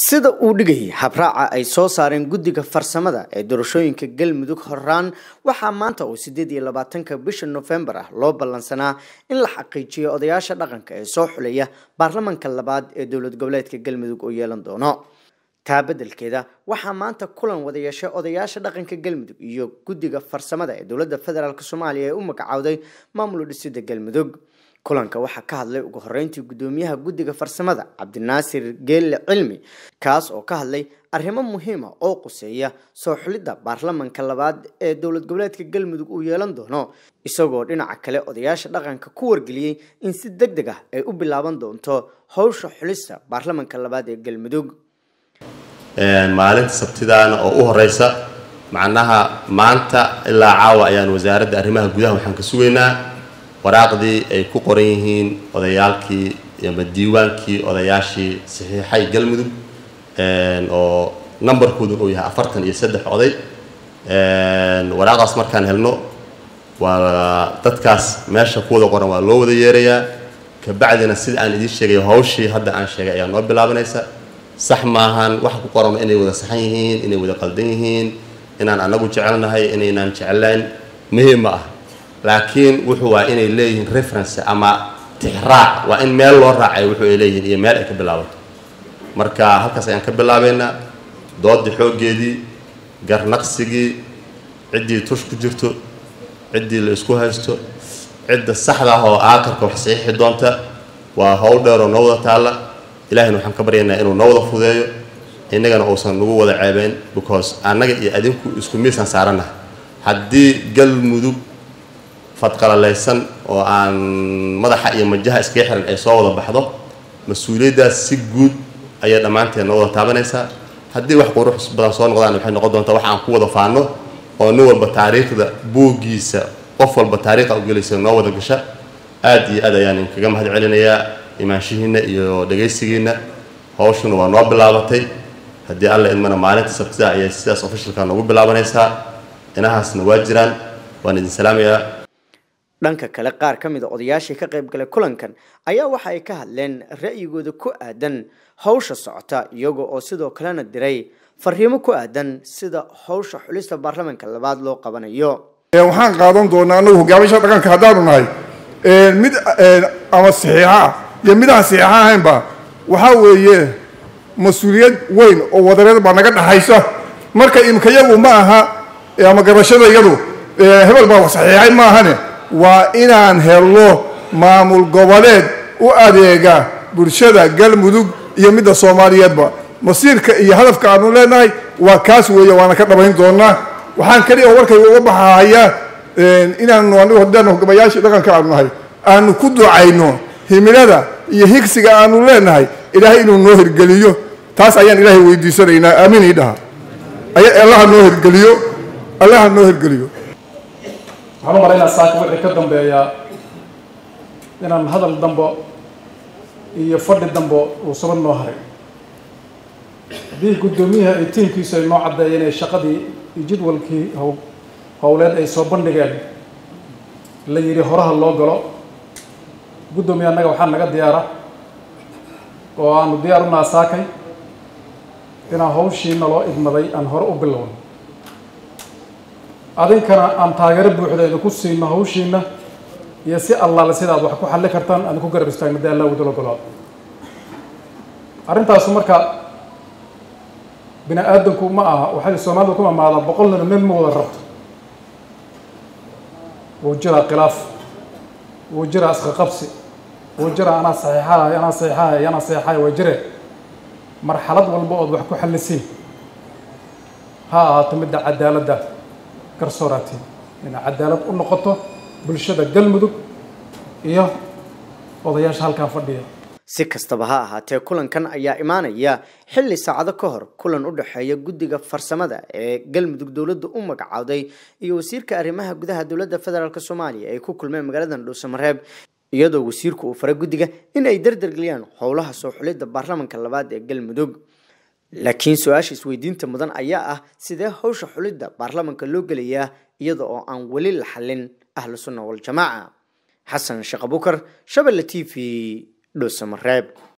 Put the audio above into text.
sida uu dhigayay habraaca ay soo saareen guddiga farsamada ee doorashooyinka galmudug horaan waxaa maanta oo sideed iyo labaatanka bisha nofembar ah loo ballansanaa in la xaqiijiyo odayaasha dhaqanka ee soo xuleeya baarlamanka labaad ee dowlad goboleedka galmudug oo yeelan doono taa beddelkeeda waxaa maanta kulan wada yeeshay odayaasha dhaqanka galmudug iyo guddiga farsamada ee dowladda federaalk soomaaliya ee u magacowday maamul dhisida galmudug kulanka waxaa ka hadlay ugu horeyntii guddoomiyaha guddiga farsamada cabdinaasir geelle cilmi kaas oo ka hadlay arrimo muhiima oo quseeya soo xulidda baarlamanka labaad ee dowlad goboleedka galmudug uu yeelan doono isagoo dhinaca kale odayaasha dhaqanka ku wargeliyey in si deg deg ah ay u bilaaban doonto howsha xulista baarlamanka labaad ee galmudug maalinta sabtidaana oo u horeysa macnaha maanta ilaa caawa ayaan wasaaradda arrimaha gudaha waxaan ka sugaynaa waraaqdii ay ku qoran yihiin odayaalkii ama diiwaankii odayaashii saxiixay galmudug oo numberkoodu uu yahay afartan iyo saddex oday waraaqdaas markaan helno waa dadkaas meesha ku wada qoran waa loo wada yeerayaa kabacdina sida aan idiin sheegay hawshii hadda aan sheegay ayaa noo bilaabanaysa sax maahan waxa ku qoran inay wada saxan yihiin inay wada qaldan yihiin inaan anagu jecelnahay inaynaan jeclayn muhiim ma ah laakiin wuxuu waa inay leeyihiin reference ama tixraac waa in meel loo raacay wuxuu ay leeyihiin iyo meel ay ka bilaabato marka halkaas ayaan ka bilaabaynaa doodii xooggeedii garnaqsigii ciddii tush ku jirto ciddii la isku haysto cidda saxda ah oo aakarka wax saxiixi doonta waa howl dheeroo noo wada taalla ilahayna waxaan ka baryaynaa inuu noo wada fudeeyo innagana uusan nagu wada ceebeyn because annaga iyo adinku isku miisaan saaranaha haddii galmudug fadqalalaysan oo aan madaxa iyo majaha iskaga xiran ay soo wada baxdo mas-uuliyaddaas si guud ayay dhammaanteen noo wada taabanaysaa haddii wax qurux badan soo noqdaan waxay noqon doontaa wax aan ku wada faano oo nin walba taariikhda buuggiisa qof walba taariikha u gelaysa noo wada gasha aad iyo aad ayaan inkaga mahad celinayaa imaanshihiina iyo dhagaysigiina hawshuna waa noo bilaabatay haddii alla idmana maalinta sabtida ayay sidaas ofishalka noogu bilaabanaysaa inahaasna waa jiraan waan idin salaamayaa dhanka kale qaar ka mid a odayaashii ka qayb galay kulankan ayaa waxa ay ka hadleen ra'yigooda ku aadan hawsha socota iyaga oo sidoo kalena diray fariimo ku aadan sida hawsha xulista baarlamanka labaad loo qabanayo waxaan qaadan doonaa anagu hogaamisha dhaqanka haddaanu nahay mid ama saxiixa iyo mid aan saxiixa ahaynba waxaa weeye mas-uuliyad weyn oo wadareed baa naga dhaxaysa marka imkayagu ma aha ama garashada iyadu hebel baa wax saxiixay ma ahane waa inaan helno maamul goboleed u adeega bulshada galmudug iyo midda soomaaliyeedba masiirka iyo hadafka aanu leenahay waa kaas weeye waana ka dhabayn doonaa waxaan keliya warkayga uga baxahayaa inaanu anigu haddaan hogamayaashii dhaqanka aanu nahay aanu ku ducayno himilada iyo higsiga aanu leenahay ilaahay inuu noo hirgeliyo taas ayaan ilaahay weydiisanaynaa aamin ii dhaha allaha noo hirgeliyo allaha noo hirgeliyo waxaan u maraynaa saaka wixii ka dambeeya inaan hadal dambo iyo fadhi dambo uusaba noo haray haddii guddoomiyaha ay tiimkiisu ay noo caddeeyeen ee shaqadii iyo jadwalkii how howleed ay soo bandhigeen la yidhi horaha loo galo guddoomiya annaga waxaa naga diyaara oo aanu diyaar u naha saakay inaan hawshiina loo idmaday aan hore u bilowno adinkana aan taageero buuxda idinku siino hawshiina iyo si allaale sidaad wax ku xalli kartaan aan ku garab istaagno dee allah wadalo golaado arrintaasu marka bini aadanku ma aha waxay soomaalida ku amaadaa boqolnina mid ma wada rabto wuu jiraa khilaaf wuu jiraa isqaqabsi wuu jiraa anaa saxiixahay anaa saxiixahay anaa saxiixahay waa jire marxalad walba ood wax ku xallisiin ha ahaato midda cadaaladda garsooraati inay cadaalad u noqoto bulshada galmudug iyo odayaasha halkan fadhiya si kastaba ha ahaatee kulankan ayaa imaanaya xilli saacado ka hor kulan u dhexeeya guddiga farsamada ee galmudug dowladda u magacowday iyo wasiirka arrimaha gudaha dowladda federaalk soomaaliya ay ku kulmeen magaalada dhuusamareeb iyadoo wasiirku uu faray guddiga in ay dardargeliyaan howlaha soo xulidda baarlamanka labaad ee galmudug laakiin su-aasha isweydiinta mudan ayaa ah sidee howsha xulidda baarlamanka loo gelayaa iyada oo aan weli la xalin ahlu sunna waljamaaca xasan sheekh abukar shabelle t v dhuusamareeb